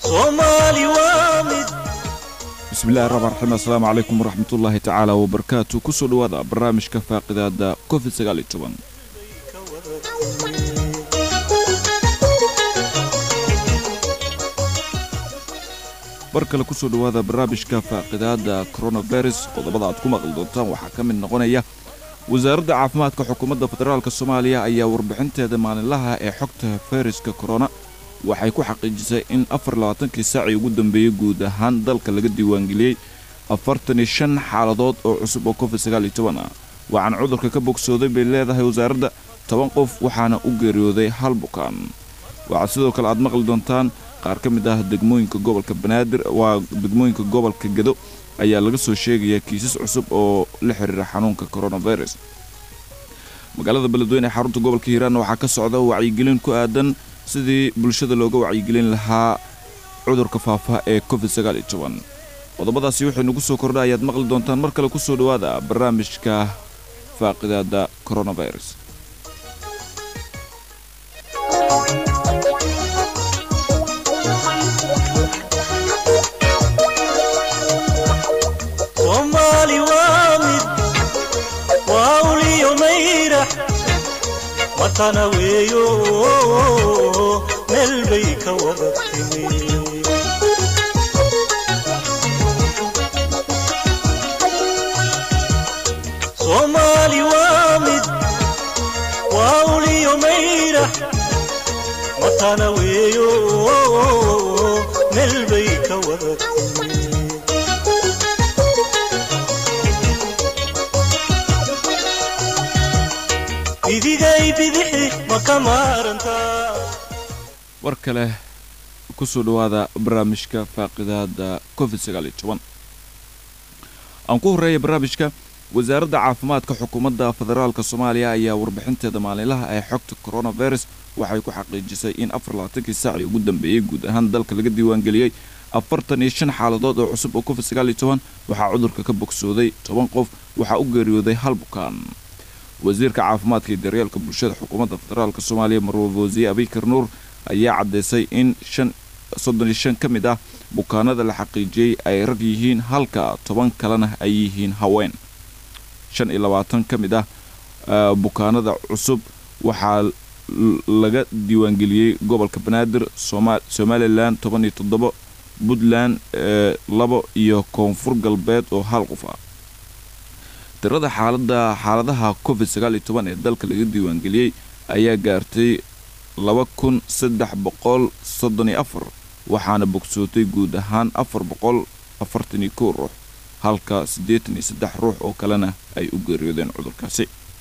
soomaali waa mid bismillahi raxmaan raxiim assalaamu calaykum waraxmatullaahi tacaala wabarakaatu kusoo dhowaada barnaamijka faaqidaada covid sagaal iyo toban bar kale kusoo dhowaada barnaamijka faaqidaada coronavirus qodobada aad ku maqli doontaan waxaa ka mid noqonaya wasaaradda caafimaadka xukuumadda federaalk soomaaliya ayaa warbixinteeda maalinlaha ee xogta fayraska korona waxay ku xaqiijisay in afar labaatankii saacii ugu dambeeyey guud ahaan dalka laga diiwaangeliyey afartan iyo shan xaaladood oo cusub oo covid sagaal iyo toban ah waxaana cudurka ka bogsooday bay leedahay wasaaradda toban qof waxaana u geeriyooday hal bukaan waxaad sidoo kale aad maqli doontaan qaar ka mid ah degmooyinka gobolka banaadir waa degmooyinka gobolka gado ayaa laga soo sheegayaa kiisas cusub oo la xiriira xanuunka coronavirus magaalada beledweyne ee xarunta gobolka hiiraanna waxaa ka socda wacyigelin ku aadan sidii bulshada looga wacyigelin lahaa cudurka faafa ee covid sagaal iyo toban qodobadaasi waxay nagu soo kordha ayaad maqli doontaan mar kale kusoo dhowaada barnaamijka faaqidaada coronavirus soomaali waa mid waa uliyo mayrax matana weeyo meel bay ka wada timi soomaali waa mid waa uliyo mayrax matana weeyo meel bay ka wada timi bidigay bidixi ma ka maarantaa war kale kusoo dhowaada barnaamijka faaqidaada covid sagaal iyo toban aan ku horreeya barnaamijka wasaaradda caafimaadka xukuumadda federaalk soomaaliya ayaa warbixinteeda maalinlaha ee xogta coronavirus waxay ku xaqiijisay in afar labaatankii saacii ugu dambeeyey guud ahaan dalka laga diiwaangeliyey afartan iyo shan xaaladood oo cusub oo covid sagaal iyo toban waxaa cudurka ka bogsooday toban qof waxaa u geeriyooday hal bukaan wasiirka caafimaadka iyo daryeelka bulshada xukuumadda federaalk soomaaliya marwab wasiye abikar nuur ayaa caddaysay in shan soddon iyo shan ka mid ah bukaanada la xaqiijiyey ay rag yihiin halka toban kalena ay yihiin haween shan iyo labaatan ka mid ah bukaanada cusub waxaa laga diiwaangeliyey gobolka banaadir somalilan toban iyo toddobo puntland labo iyo koonfur galbeed oo hal qof ah tirada xaalada xaaladaha covid sagaal iyo toban ee dalka laga diiwaangeliyey ayaa gaartay laba kun saddex boqol soddon iyo afar waxaana bogsootay guud ahaan afar boqol afartan iyo kow ruux halka siddeetan iyo saddex ruux oo kalena ay u geeriyoodeen cudurkaasi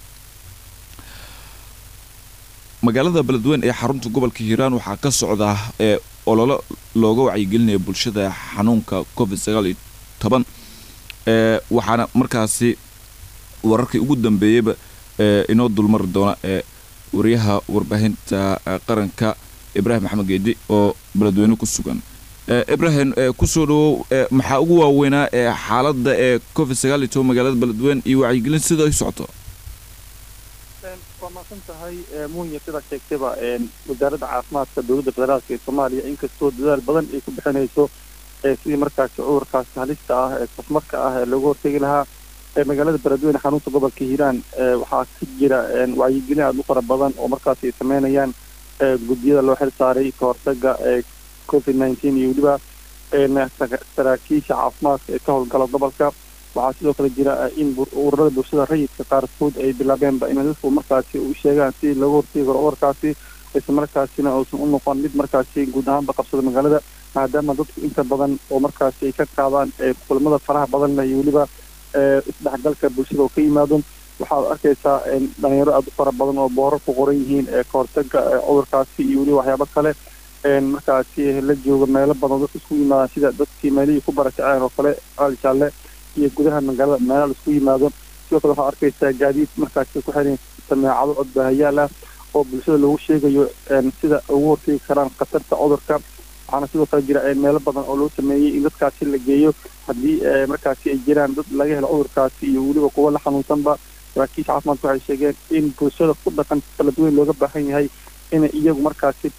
magaalada beledweyne ee xarunta gobolka hiiraan waxaa ka socda ee ololo looga wacyigelinaya bulshada xanuunka covid sagaal iyo toban ee waxaana markaasi wararkii ugu dambeeyeyba ee inoo dulmari doona ee wariyaha warbaahinta qaranka ibraahim maxamed geedi oo beledweyne ku sugan ibraahim kusoo dhawow maxaa ugu waaweynaa ee xaaladda ee covid sagaal iyo toban magaalada beledweyne iyo wacyigelin sida ay socoto waa maasan tahay munya sidaa sheegtayba wasaaradda caafimaadka dowladda federaalk ee soomaaliya inkastoo dadaal badan ay ku bixinayso sidii markaasi cudurkaasi halista ah ee safmarka ah ee looga hortegi lahaa magaalada beledweyne xarunta gobolka hiiraan waxaa ka jira wacyigelin aada u fara badan oo markaasi ay sameynayaan guddiyada loo xil saaray ka hortaga covid nineteen iyo weliba saraakiisha caafimaadka ee ka howlgala gobolka waxaa sidoo kale jira in ururada bulshada rayidka qaarkood ay bilaabeenba in dadku markaasi u sheegaan si looga hortegi karo cudurkaasi isla markaasina uusan u noqon mid markaasi guud ahaanba qabsada magaalada maadaama dadku inta badan oo markaasi ay ka qaadaan kulamada faraha badan leh iyo weliba isdhexgalka bulshada oo ka yimaado waxaad arkaysaa dhalinyaro aada u fara badan oo boorar ku qoran yihiin ee ka hortaga cudurkaasi iyo weliba waxyaabo kale markaasi la jooga meelo badan dadka isku yimaadaan sida dadkii meelihii ku barakaceen oo kale caali jaalle iyo gudaha magaalada meelaha la isku yimaado sidoo kale waxaad arkaysaa gaadiid markaasi ku xiran sameecado codbaahayaal ah oo bulshada loogu sheegayo sida ugu hortegi karaan khatarta cudurka waxaana sidoo kale jira meelo badan oo loo sameeyey in dadkaasi la geeyo haddii markaasi ay jiraan dad laga helo cudurkaasi iyo weliba kuwa la xanuunsanba saraakiisha caafimaadka waxay sheegeen in bulshada ku dhaqan kala duwan looga baahan yahay inay iyagu markaasi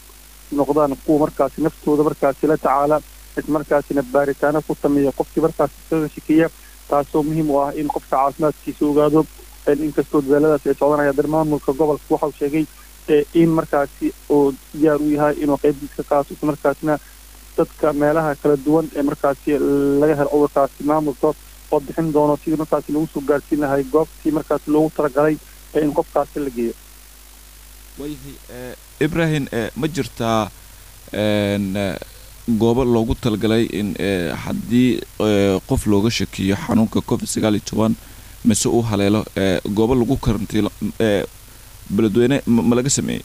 noqdaan kuwa markaasi naftooda markaasi la tacaala ismarkaasina baaritaano ku sameeya qofkii markaasi kaga shakiya taasoo muhiim u ah in qofka caafimaadkiisa ogaado inkastoo dadaaladaas ay socdanaya dar maamulka gobolka waxau sheegay in markaasi uu diyaar u yahay inuu qeybtiis ka qaato islamarkaasina dadka meelaha kala duwan ee markaasi laga helo cudurkaasi maamulka oo bixin doono sidii markaasi lagu soo gaarsiin lahay goobtii markaasi loogu talagalay in qofkaasi la geeyo waayahay ibrahim ma jirtaa goobo loogu talagalay in haddii qof looga shakiyo xanuunka covid sagaal iyo toban mise uu haleelo goobo lagu karantiilo beledweyne ma laga sameeyey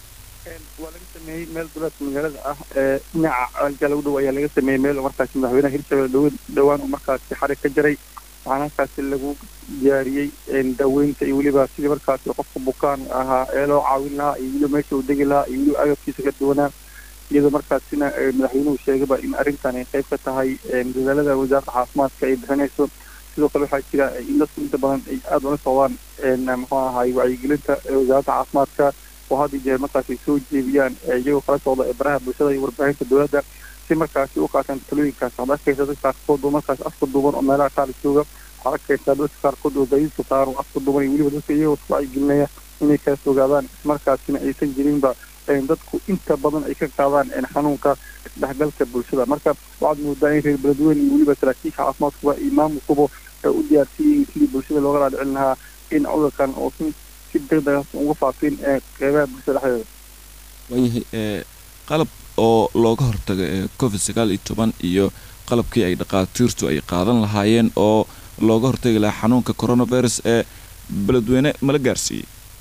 waa laga sameeyey meel duleedka magaalada ah dhinaca alka lagu dhow ayaa laga sameeyey meel markaasi madaxweynaha hirshabelle dhow dhowaan uu markaasi xarig ka jaray waxaana halkaasi lagu diyaariyey daaweynta iyo weliba sidii markaasi qofka bukaan ahaa ee loo caawin lahaa iyo weliba meesha uu degi lahaa iyo weliba agabkiisa ka duwanaa iyadoo markaasina madaxweynuhu sheegaba in arrintan ay qayb ka tahay dadaalada wasaaradda caafimaadka ay bixinayso sidoo kale waxaa jira in dadku inta badan ay aada ula socdaan muxuu ahaay wacyigelinta wasaaradda caafimaadka oo had iyo jeer markaas ay soo jeediyaan iyagoo kala socda baraha bulshada iyo warbaahinta dowladda si markaasi u qaataan talooyinkaas waxaad arkaysa dadka qaarkood oo markaas afka duuban oo meelaha qaar jooga waxaad arkaysaa dadka qaarkood oo gaadiidka saaran oo afka duuban iyo weliba dadka iyagoo isku wacyigelinaya inay kala fogaadaan ismarkaasina aysan jirinba dadku inta badan ay ka qaadaan xanuunka dhexgalka bulshada marka waxaad moodaa in reer beledweyne iyo weliba saraakiisha caafimaadkuba iyo maamulkuba u diyaarsiiyey sidii bulshada looga dhaadhicin lahaa in cudurkan oo si si degdega uga faafin qeybaha bulshada dhexdeeda waayahay qalab oo looga hortaga covid sagaal iyo toban iyo qalabkii ay dhaqaatiirtu ay qaadan lahaayeen oo looga hortagi lahaa xanuunka coronavirus ee beledweyne mala gaarsiiyey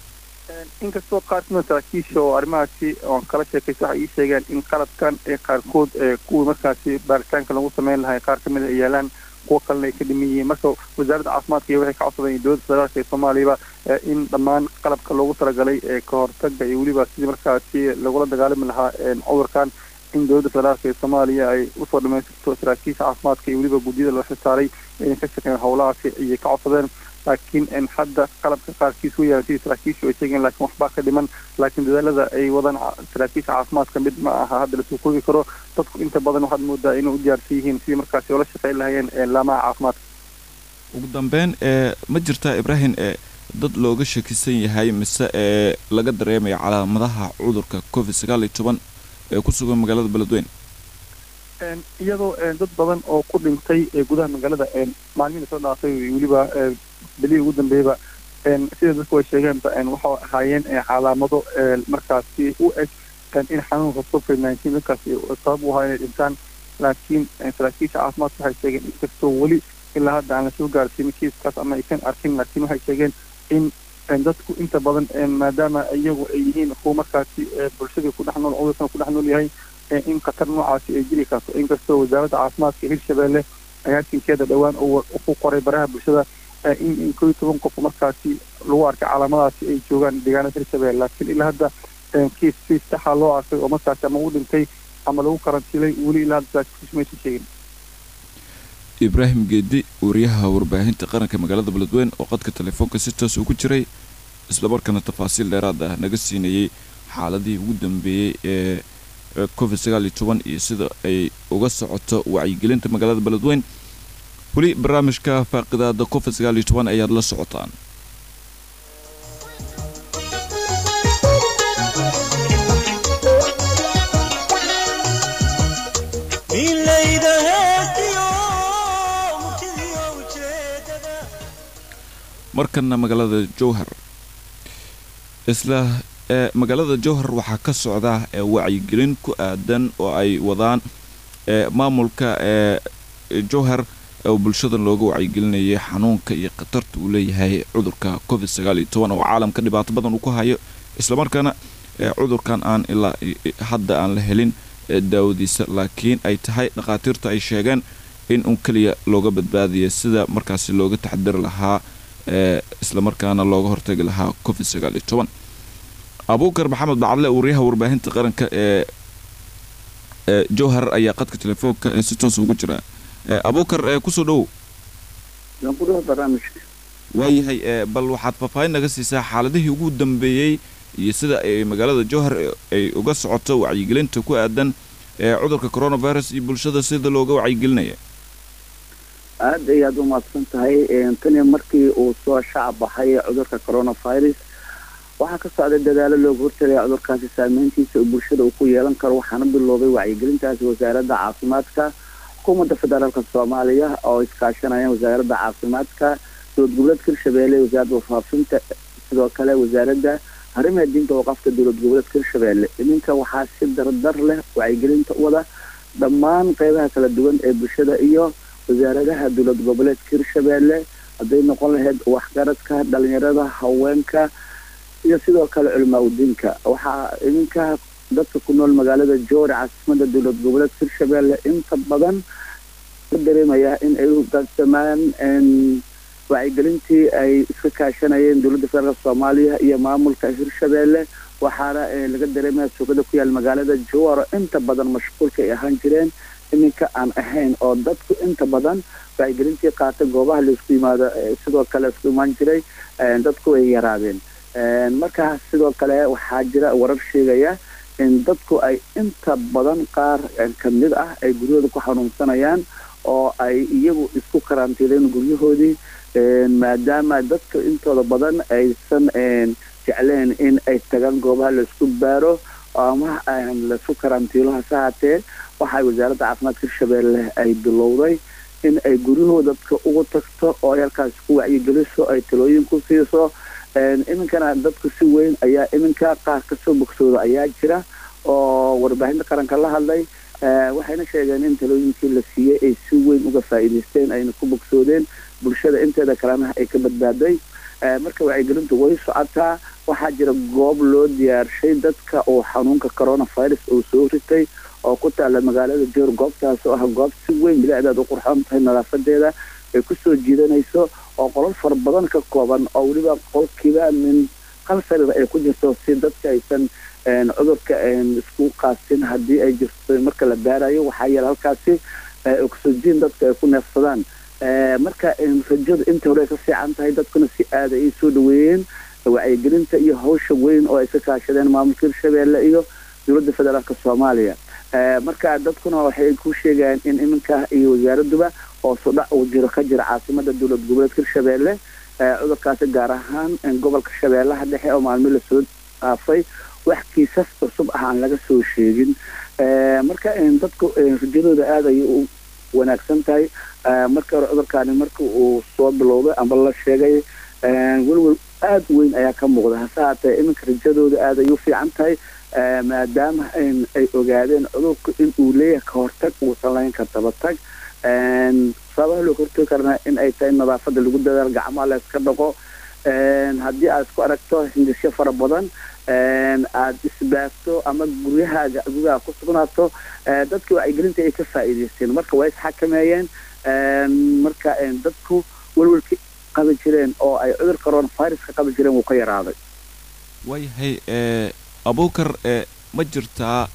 inkastoo qaar kamida saraakiisha oo arrimahaasi oon kala sheekaysa waxay ii sheegeen in qalabkan ee qaarkood kuwii markaasi baaritaanka lagu sameyn lahay qaar kamid a ay yaalaan kuwo kalena ay ka dhiman yihiin marka wasaaradda caafimaadka iyo waxay ka codsadeen dowladda federaalka ee soomaaliyaba in dhammaan qalabka loogu talagalay ee ka hortaga iyo weliba sidii markaasi lagula dagaalami lahaa cudurkan in dowladda federaalka ee soomaaliya ay usoo dhamaystirto saraakiisha caafimaadka iyo weliba guddiyada loo xilsaaray inay ka shaqeeyaan howlahaasi ayay ka codsadeen laakiin hadda qalabka qaarkiis u yaala sidii saraakiishu ay sheegeen laakiin waxbaa ka dhiman laakiin dadaalada ay wadaan saraakiisha caafimaadka mid ma aha hadda lasoo koogi karo dadku inta badan waxaad moodaa inay u diyaarsan yihiin sidii markaasi oola shaqeyn lahayeen laamaha caafimaadka ugu dambeyn ma jirtaa ibrahim dad looga shakisan yahay mise ee laga dareemayo calaamadaha cudurka covid sagaal iyo toban ee ku sugan magaalada beledweyne iyadoo dad badan oo ku dhintay gudaha magaalada maalmihii soo dhaafay weliba belihii ugu dambeeyaba sida dadku ay sheegeenba waxay ahaayeen calaamado markaasi u eg in xanuunka covid nineteen dadkaasi sabab u ahaa inay dhintaan laakiin saraakiisha caafimaadka waxay sheegeen inkastoo weli ilaa hadda aan lasoo gaarsiinin kiiskaas ama aysan arkin laakiin waxay sheegeen in dadku inta badan maadaama iyagu ay yihiin kuwa markaasi bulshadii ku dhex nool cudurkan ku dhex nool yahay in khatar noocaasi ay jiri karto inkastoo wasaaradda caafimaadka hirshabelle agaasinkeeda dhowaan uu ku qoray baraha bulshada in in koo iyo toban qof markaasi lagu arkay calaamadaasi ay joogaan deegaanada hirshabelle laakiin ilaa hadda kiis kiis saxa loo arkay oo markaasi ama u dhintay ama lagu karantiilay weli ilaa hadda saraakiishu maysan sheegin ibraahim geedi wariyaha warbaahinta qaranka magaalada beledweyne oo qadka telefoonka si toos ugu jiray islamarkaana tafaasiil dheeraad ah naga siinayey xaaladihii ugu dambeeyey ee covid sagaal iyo toban iyo sida ay uga socoto wacyigelinta magaalada beledweyne weli barnaamijka faaqidaada covid sagaal iyo toban ayaad la socotaan milayda heestiyo murtidiyo ujeedada markana magaalada jowhar isla ee magaalada jowhar waxaa ka socda ee wacyigelin ku aadan oo ay wadaan ee maamulka ee jowhar oo bulshada looga wacyigelinayay xanuunka iyo khatarta uu leeyahay cudurka covid sagaal iyo toban oo caalamka dhibaato badan uu ku hayo islamarkaana ee cudurkan aan ilaa hadda aan la helin daawadiisa laakiin ay tahay dhakhaatiirta ay sheegeen in un keliya looga badbaadiya sida markaasi looga taxadiri lahaa ee islamarkaana looga hortagi lahaa covid sagaal iyo toban abuukar maxamed bacadle wariyaha warbaahinta qaranka ee ee jowhar ayaa qadka telefoonka ee si toos ugu jira abuukar ee kusoo dhowow waayahay ee bal waxaad faahfaahin naga siisaa xaaladihii ugu dambeeyey iyo sida ay magaalada jowhar ay uga socoto wacyigelinta ku aadan ee cudurka coronavirus iyo bulshada sida looga wacyigelinaya aada ayaad u mahadsan tahay tani markii uu soo shacab baxay cudurka coronavirus waxaa ka socday dadaalo looga hortagaya cudurkaasi saameyntiisa uu bulshada uu ku yeelan karo waxaana biloobay wacyigelintaasi wasaaradda caafimaadka xukuumadda federaalka soomaaliya oo iskaashanayaan wasaaradda caafimaadka dowlad goboleedka hirshabeelle wasaaradda warfaafinta sidoo kale wasaaradda arrimaha diinta waqafka dowlad goboleedka hirshabeelle iminka waxaa si dardar leh wacyigelinta wada dhammaan qeybaha kala duwan ee bulshada iyo wasaaradaha dowlad goboleedka hirshabeelle hadday noqon lahayd waxgaradka dhalinyarada haweenka iyo sidoo kale culimaa udiinka waxaa iminka dadka ku nool magaalada joori caasimada dowlad goboleedka hirshabeelle inta badan ka dareemayaa in ay ugaansamaan wacyigelintii ay iska kaashanayeen dowladda federaalk soomaaliya iyo maamulka hirshabeelle waxaana laga dareemaya suuqada ku yaal magaalada jowaro inta badan mashquulka ay ahaan jireen iminka aan ahayn oo dadku inta badan wacyigelintii qaatay goobaha laisku yimaado sidoo kale isku imaan jiray dadku ay yaraadeen markaa sidoo kale waxaa jira warar sheegaya in dadku ay inta badan qaar kamid ah ay guryahooda ku xanuunsanayaan oo ay iyagu isku karantiileen guryahoodii maadaama dadka intooda badan aysan jecleen in ay tagaan goobaha laisku baaro ama laisku karantiilo hase haatee waxay wasaaradda caafimaadka hirshabeelle ay bilowday in ay guryahooda dadka ugu tagto oo ay halkaas ku wacyigeliso ay talooyin ku siiso iminkana dadku si weyn ayaa iminka qaar kasoo bogsooda ayaa jira oo warbaahinta qaranka la hadlay waxayna sheegeen in talooyinkii la siiyey ay si weyn uga faa'iidaysteen ayna ku bogsoodeen bulshada inteeda kalena ay ka badbaaday marka wacyigelintu way socotaa waxaa jira goob loo diyaarshay dadka oo xanuunka coronavirus uu soo ritay oo ku taala magaalada joor goobtaas oo ah goob si weyn bilaadaad u qurxoon tahay nadaafadeeda ay kusoo jiidanayso oo qolal fara badan ka kooban oo weliba qolkiiba min hal sariir ay ku jirto si dadka aysan cudurka isku qaasin haddii ay jirto marka la baarayo waxaa yeele halkaasi oxygen dadka ay ku neefsadaan marka rajadu inta hore ka fiican tahay dadkuna si aada ay soo dhaweeyeen wacyigelinta iyo hawsha weyn oo ay ka kaashadeen maamulka hirshabeelle iyo dowladda federaalka soomaaliya marka dadkuna waxay ku sheegayaan in iminka iyo wasaaraduba oo sudhac uu jiro ka jira caasimada dowlad goboleedka hirshabeelle cudurkaasi gaar ahaan gobolka shabeellaha dhexe oo maalmo lasoo dhaafay wax kiisas cusub ah aan laga soo sheegin marka dadku rajadooda aada ayay u wanaagsan tahay marka hore cudurkaani marka uu soo bilowday amba la sheegay welwel aada weyn ayaa ka muuqda hase haatee iminka rajadooda aada ay u fiican tahay maadaama ay ogaadeen cudurku in uu leeyahay ka hortag uusan lahayn ka dabatag sababaha looga hortagi karna in ay tahay nadaafada lagu dadaal gacmaha la iska dhaqo haddii aad isku aragto hindisyo fara badan aada isbaagto ama guryahaaga gudaha ku sugnaato dadka wacyigelinta ay ka faa'iidaysteen marka waa isxakameeyeen marka dadku welwelki qabi jireen oo ay cudur coronaviruska qabi jireen wuu ka yaraaday waayahay abuukar ma jirtaa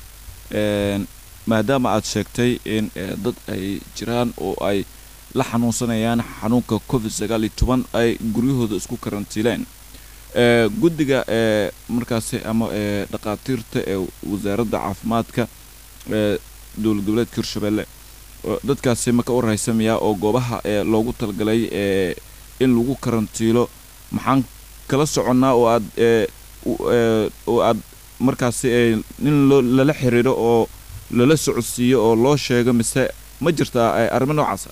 maadaama aad sheegtay in dad ay jiraan oo ay la xanuunsanayaan xanuunka covid sagaal iyo toban ay guryahooda isku karantiileen guddiga markaasi ama dhakhaatiirta ee wasaaradda caafimaadka ee dowlad goboleedka hirshabeelle dadkaasi maka u rahaysamayaa oo goobaha ee loogu talagalay in lagu karantiilo maxaan kala soconnaa oo aad oo aad markaasi nin lala xiriiro oo lala socodsiiyo oo loo sheego mise ma jirtaa arrimo noocaasa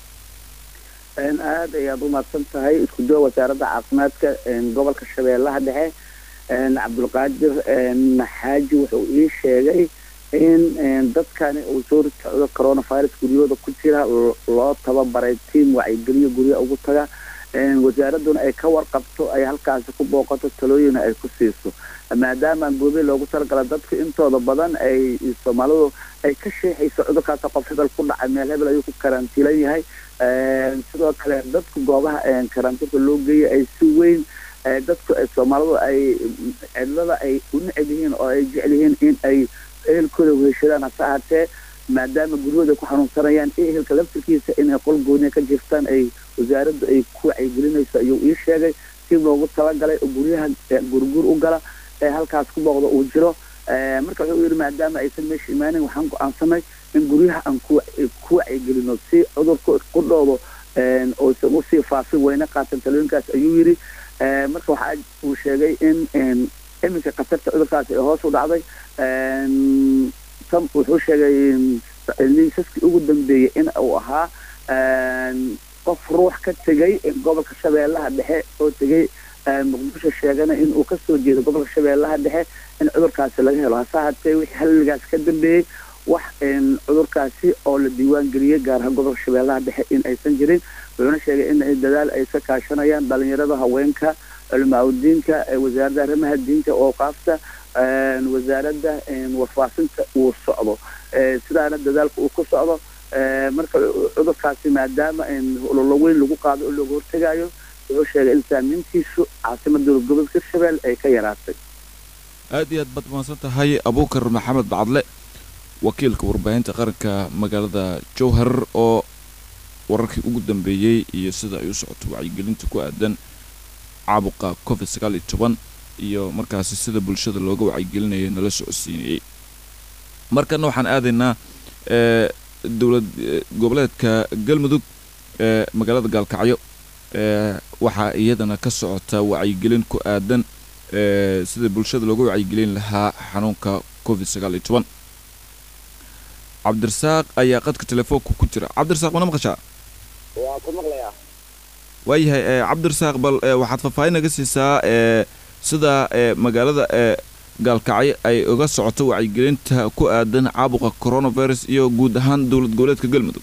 aada ayaad u mahadsan tahay isku duwa wasaaradda caafimaadka gobolka shabeellaha dhexe cabdulqaadir xaaji wuxuu ii sheegay in dadkani uu soo rita cudur coronavirus guryahooda ku jira loo tababaray tiam wacyigeliyo guryaha ugu taga wasaaraduna ay ka warqabto ay halkaasi ku booqato talooyina ay ku siiso maadaama goobe loogu talagala dadka intooda badan ay soomaalidu ay ka sheexayso cudurkaas qof hebel ku dhacay meel hebel ayuu ku karantiilan yahay sidoo kale dadku goobaha karantiilka loo geeyay ay si weyn dadku soomaalidu ay cidlada ay u neceb yihiin oo ay jecel yihiin in ay ehelkooda weheshadaan hase ahaatee maadaama guryahooda ku xanuunsanayaan ehelka laftirkiisa inay qol gooniya ka jirtaan ay wasaaraddu ay ku wacyigelinayso ayuu ii sheegay si loogu talagalay oo guryaha gurgur u gala ee halkaas ku booqda uu jiro marka wuxuu yidhi maadaama aysan meesha imaanin waxaan go-aansanay in guryaha aan ku ku wacyigelino si cudurka qudhooda oysan usii faafin wayna qaatan talooyinkaas ayuu yidhi marka waxa uu sheegay in iminka khatarta cudurkaasi ay hoos u dhacday wuxuu sheegay liisaskii ugu dambeeyey in uu ahaa qof ruux ka tegay gobolka shabeellaha dhexe oo tegay muqdisho sheegana in uu kasoo jeedo gobolka shabeellaha dhexe in cudurkaasi laga helo hase haatee wixii halligaas ka dambeeyey wax cudurkaasi oo la diiwaan geliyey gaar ahaan gobolka shabeellaha dhexe in aysan jirin wuxuuna sheegay in dadaal ay ka kaashanayaan dhalinyarada haweenka culimaauddiinka wasaaradda arrimaha diinta oo qaafta wasaaradda warfaafinta uu socdo sidaana dadaalka uu ku socdo marka cudurkaasi maadaama ololo weyn lagu qaado oo looga hortegayo wuxuu sheegay in saamiintiisu caasimada dowlad gobolka hirshabelle ay ka yaraatay aad iyo aad baad mahadsan tahay abuukar maxamed bacadle wakiilka warbaahinta qaranka magaalada jowhar oo wararkii ugu dambeeyey iyo sida ay u socoto wacyigelinta ku aadan caabuqa covid sagaal iyo toban iyo markaasi sida bulshada looga wacyigelinaya nala socodsiinayey markana waxaan aadaynaa dowlad goboleedka galmudug ee magaalada gaalkacyo waxaa iyadana ka socota wacyigelin ku aadan sida bulshada looga wacyigelin lahaa xanuunka covid sagaal iyo toban cabdirasaaq ayaa qadka telefoonka ku jira cabdirasaaq mana maqashaa waa ku maqlayaa waayahay cabdirasaaq bal waxaad faahfaahin naga siisaa sida magaalada gaalkacyo ay uga socoto wacyigelinta ku aadan caabuqa coronavirus iyo guud ahaan dowlad goboleedka galmudug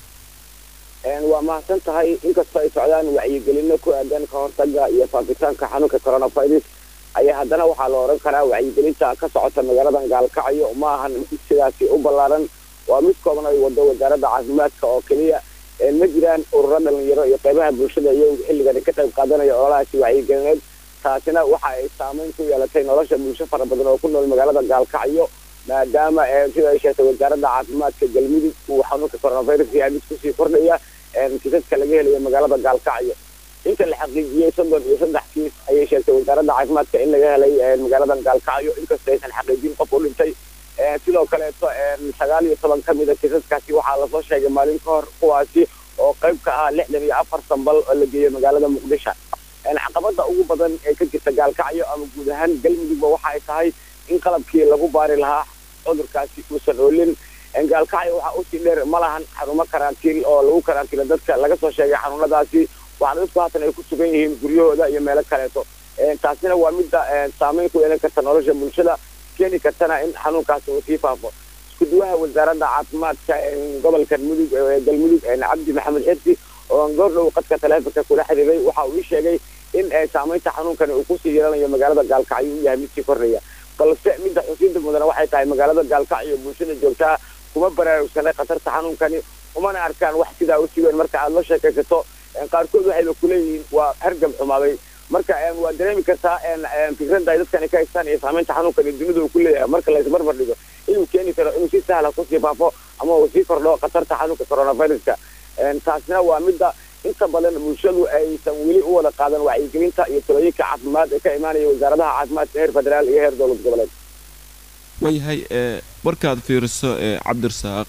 waa mahadsan tahay inkastoo ay socdaan wacyigelino ku aadan ka hortaga iyo faafitaanka xanuunka coronavirus ayaa haddana waxaa la odhan karaa wacyigelinta ka socota magaaladan gaalkacyo ma ahan mid sidaasi u ballaaran waa mid kooban ay wado wasaaradda caafimaadka oo keliya ma jiraan ururo dhalinyaro iyo qeybaha bulshada iyagu xilligan ka qayb qaadanaya ololahaasi wacyigelineed taasina waxa ay saameyn ku yeelatay nolosha bulsho fara badan oo ku nool magaalada gaalkacyo maadaama sida ay sheegtay wasaaradda caafimaadka galmudug uu xanuunka coronavirus yahay mid kusii kordhaya kiisaska laga helayo magaalada gaalkacyo inta la xaqiijiyey soddon iyo saddex kiis ayay sheegtay wasaaradda caafimaadka in laga helay magaaladan gaalkacyo inkastoo aysan xaqiijin qof u dhintay sidoo kaleeto sagaal iyo toban ka mid a kiisaskaasi waxaa lasoo sheegay maalin ka hor kuwaasi oo qayb ka ah lixdan iyo afar sambal oo la geeyo magaalada muqdisho caqabada ugu badan ee ka jirta gaalkacyo ama guud ahaan galmudugba waxa ay tahay in qalabkii lagu baari lahaa cudurkaasi uusan oolin gaalkacyo waxaa usii dheer ma lahan xarumo karantiil oo lagu karantiilo dadka laga soo sheegay xanuunadaasi waxaana dadku haatan ay ku sugan yihiin guryahooda iyo meelo kaleeto taasina waa midda saameyn ku yeelan karta nolosha bulshada keeni kartana in xanuunkaasi uu sii faafo iskuduwaha wasaaradda caafimaadka gobolka mudug galmudug cabdi maxamed xirsi oo goor dhow qadka taleefonka kula xiriiray waxa uu ii sheegay in saameynta xanuunkani uu kusii yeelanayo magaalada gaalkacyo uu yahay mid sii kordhaya balse midda xusiinta mudana waxay tahay magaalada gaalkacyo bulshada joogtaa kuma baraarugsanay khatarta xanuunkani umana arkaan wax sidaa u siweyn marka aad la sheekaysato qaarkood waxayba kuleeyihiin waa hargab xumaaday marka waa dareemi kartaa fikradda ay dadkani ka haystaan iyo saameynta xanuunkani dunida uu ku leeyahay marka la isbarbar dhigo inuu keeni karo inuu si sahla kusii faafo ama uu sii kordho khatarta xanuunka coronaviruska taasina waa midda inta badan bulshadu aysan weli u wada qaadan wacyigelinta iyo talooyinka caafimaad ee ka imaanaya wasaaradaha caafimaadka heer federaal iyo heer dowlad goboleed waayahay markaad fiiriso cabdirasaaq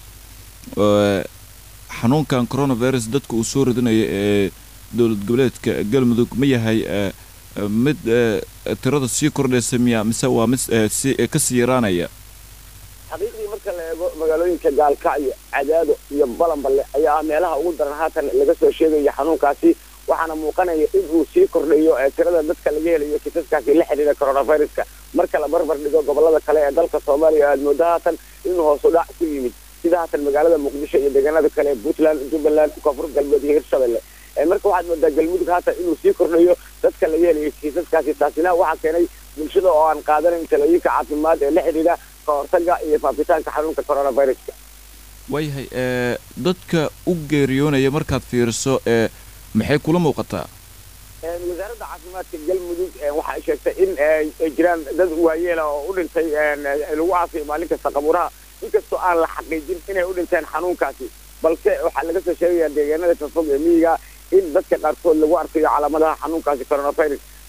xanuunkan coronavirus dadka uu soo ridinayo ee dowlad goboleedka galmudug ma yahay mid tirada sii kordhaysa miya mise waa mid si kasii yaraanaya xaqiiqdii marka la eego magaalooyinka gaalkacyo cadaado iyo balanballe ayaa ah meelaha ugu daran haatan laga soo sheegayo xanuunkaasi waxaana muuqanaya in uu sii kordhayo tirada dadka laga helayo kiisaskaasi la xidhiira coronaviruska marka la barbar dhigo gobolada kale ee dalka soomaaliya aad moodo haatan inuu hoos u dhac ku yimid sida haatan magaalada muqdisho iyo deegaanada kale puntland jubbaland koonfur galbeed iyo hirshabelle marka waxaad moodaa galmudug haatan inuu sii kordhayo dadka laga helayo kiisaskaasi taasina waxaa keenay bulshada oo aan qaadanayn talooyinka caafimaad ee la xidhiidha ka hortaga iyo faafitaanka xanuunka coronaviruska waayahay dadka u geeriyoonaya markaad fiiriso maxay kula muuqataa wasaaradda caafimaadka galmudug waxa ay sheegtay in ay jiraan dad waayeela oo u dhintay lagu aasay maalin kasta qabuuraha inkastoo aan la xaqiijin inay u dhinteen xanuunkaasi balse waxaa laga soo sheegaya deegaanada fafog ee miyiga in dadka qaarkood lagu arkayo calaamadaha xanuunkaasi coronavirus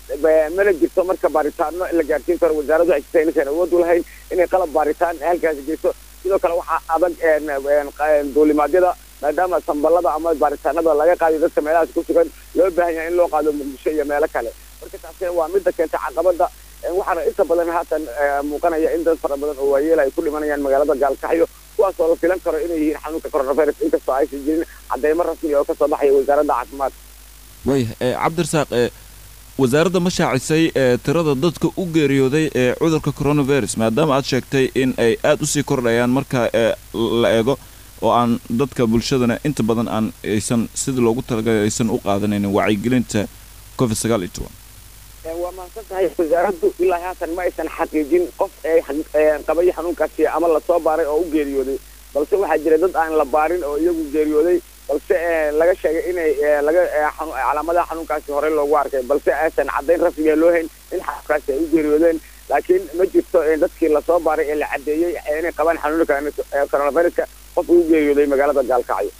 ba- mana jirto marka baaritaano la gaarsiin karo wasaaraddu ay jirta inaysan awood u lahayn inay qalab baaritaan halkaasi geyso sidoo kale waxaa adag een, een, qa- duulimaadyada maadaama sambalada ama baaritaanada laga qaadayo dadka meelahaas ku sugan loo baahan yahay in loo qaado muqdisho iyo meelo kale marka taasina waa midda keentay caqabada Een, waxaana inta badan haatan eh, muuqanaya in dad fara badan oo waayeel ay ku dhimanayaan magaalada gaalkacyo kuwaas oo la filan karo inay yihiin xanuunka coronavirus inkastoo aysan jirin cadeymo rasmi oo kasoo baxaya wasaaradda caafimaadka waaya ee cabdirasaaq ee wasaaradda ma shaacisay ee tirada dadka u geeriyooday ee cudurka coronavirus maadaama aad sheegtay in ay aad usii kordhayaan marka ee la eego oo aan dadka bulshadana inta badan aan aysan sidii loogu talagalay aysan u qaadanaynin wacyigelinta covid sagaal iyo toban Een, waa mahadsan tahay wasaaraddu ilaa haatan ma aysan xaqiijin qof ee xaq- ee qabay xanuunkaasi ama lasoo baaray oo u geeriyooday balse waxaa jira dad aan la baarin oo iyagu geeriyooday balse ee, laga sheegay inay ee, laga ee, xanu- calaamadaha xanuunkaasi horey loogu arkay balse aysan caddayn rasmiga loo hayn in xanuunkaasi ay u geeriyoodeen laakiin ma jirto ee, dadkii lasoo baaray ee la caddeeyey ee inay qabaan xanuunka ee, coronaviruska qof ugu geeriyooday magaalada gaalkacyo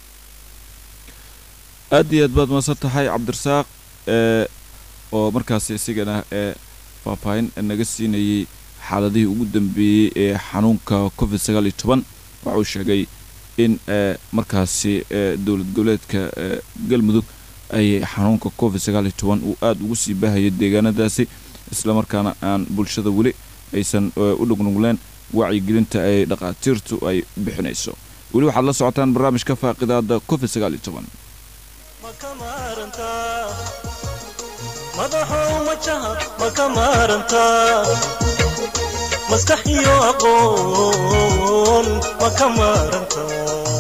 aad iyo aad baad maasan tahay cabdirasaaq ee oo markaasi isigana ee faahfaahin naga siinayey xaaladihii ugu dambeeyey ee xanuunka covid sagaal iyo toban waxauu sheegay in ee markaasi ee dowlad goboleedka ee galmudug ay xanuunka covid sagaal iyo toban uu aada ugu sii baahayay deegaanadaasi islamarkaana aan bulshada weli aysan ee, u dhugnugleen wacyigelinta ay dhaqaatiirtu ay bixinayso weli waxaad la socotaan barnaamijka faaqidaada covid sagaal iyo toban ma ka maarantaa madaxow majaha ma ka maarantaa maskax iyo aqoon ma ka maarantaa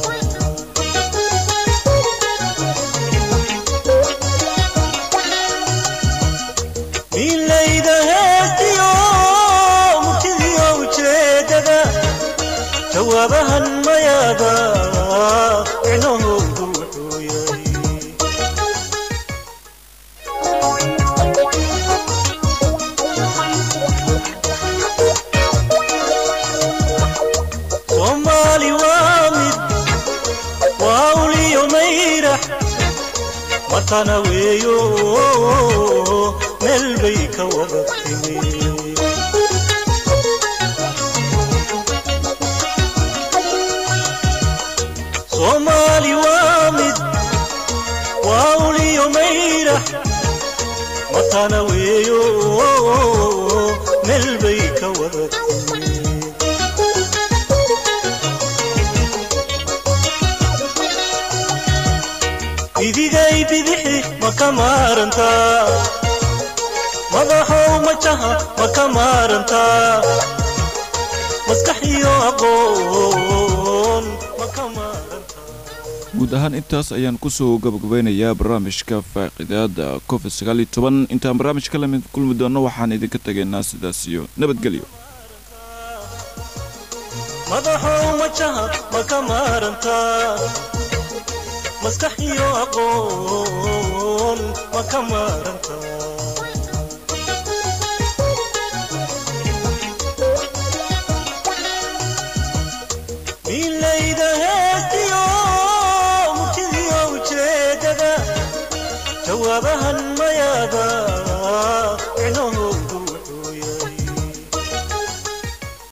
miilayda heestiyo murtidiyo ujeedada jawaabahan mayaada micnahoodu wuxuu yahay soomaali waa mid waa uliyo mayrax matana weeyo meel bay ka wada timi soomaali waa mid waa uliyo mayrax matana weeyo meel bay ka wada timi idigay bidixi ma ka maarantaa madaxow majaha ma ka maarantaa maskax iyo aqoon ma ka maarantaa guud ahaan intaas ayaan kusoo gabagabeynayaa barnaamijka faaqidaada covid sagaal iyo toban intaan barnaamijka lamid kulmi doonno waxaan idinka tegaynaa sidaas iyo nabadgelyo madaxow majaha ma ka maarantaa maskax iyo aqoon ma ka maarantaa miilayda heestiyo murtidiyo ujeedada jawaabahan